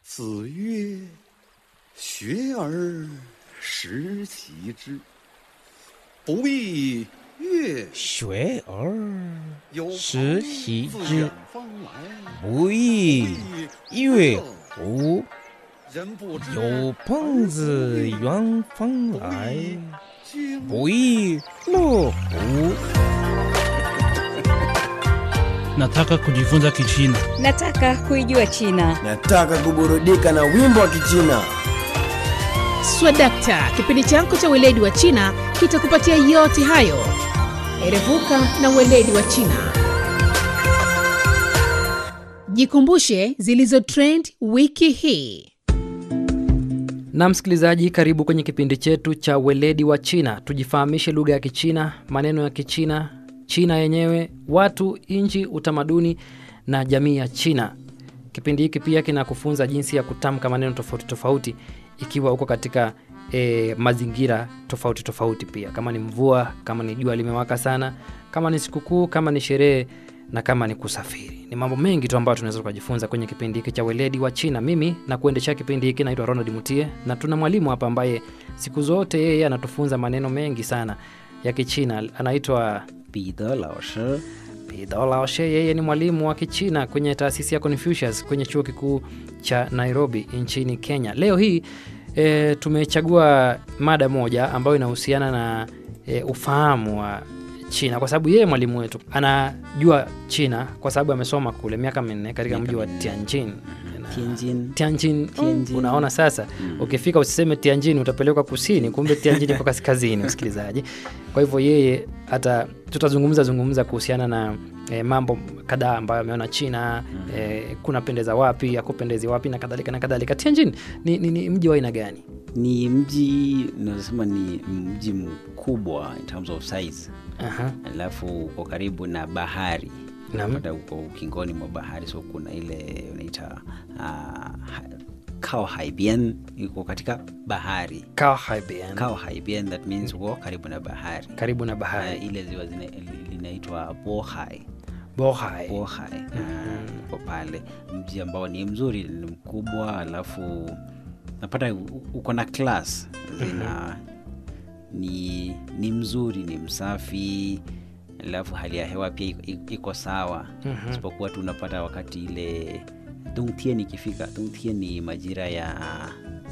子曰：“学而时齐之，不亦乐学而有时朋习自之远方来， 不亦乐乎？ 人不知有朋自远方来， 君不亦乐乎？ Nataka kujifunza Kichina. Nataka kuijua China. Nataka kuburudika na wimbo wa Kichina. Swadakta, kipindi chako cha weledi wa China kitakupatia yote hayo. Erevuka na weledi wa China. Jikumbushe zilizo trend wiki hii. na msikilizaji karibu kwenye kipindi chetu cha weledi wa china tujifahamishe lugha ya kichina maneno ya kichina china yenyewe watu nchi utamaduni na jamii ya china kipindi hiki pia kinakufunza jinsi ya kutamka maneno tofauti tofauti ikiwa uko katika e, mazingira tofauti tofauti pia kama ni mvua kama ni jua limewaka sana kama ni sikukuu kama ni sherehe na kama ni kusafiri ni mambo mengi tu ambayo tunaweza tukajifunza kwenye kipindi hiki cha weledi wa china mimi na kuendesha kipindi hiki naitwa ronald mutie na tuna mwalimu hapa ambaye siku zote yeye anatufunza maneno mengi sana ya kichina anaitwa 彼得老师 Pidho Laoshe, yeye ni mwalimu wa Kichina kwenye taasisi ya Confucius kwenye chuo kikuu cha Nairobi nchini Kenya. Leo hii e, tumechagua mada moja ambayo inahusiana na e, ufahamu wa China kwa sababu yeye mwalimu wetu anajua China kwa sababu amesoma kule miaka minne katika mji wa Tianjin. Na- Tianjin. Tianjin, Tianjin. unaona sasa ukifika usiseme Tianjin utapelekwa kusini, kumbe Tianjin iko kaskazini, msikilizaji. Kwa hivyo yeye hata tutazungumza zungumza kuhusiana na e, mambo kadhaa ambayo ameona China e, kunapendeza wapi, akupendezi wapi na kadhalika na kadhalika. Tianjin ni, ni, ni mji wa aina gani? ni mji nazasema ni mji mkubwa in terms of size Aha. alafu uko karibu na bahari Naam. Unapata uko ukingoni mwa bahari so kuna ile unaita uh, kao haibian iko katika bahari Kaohsiung, kao haibian that means uko karibu na bahari karibu na uh, bahari ile ziwa zina- linaitwa bohai Bohai. bohai uh, uko pale mji ambao ni mzuri ni mkubwa alafu napata u- uko na class zina ni ni mzuri ni msafi alafu hali ya hewa pia iko- iko- iko sawa isipokuwa tu unapata wakati ile dungtien ikifika dungtien ni majira ya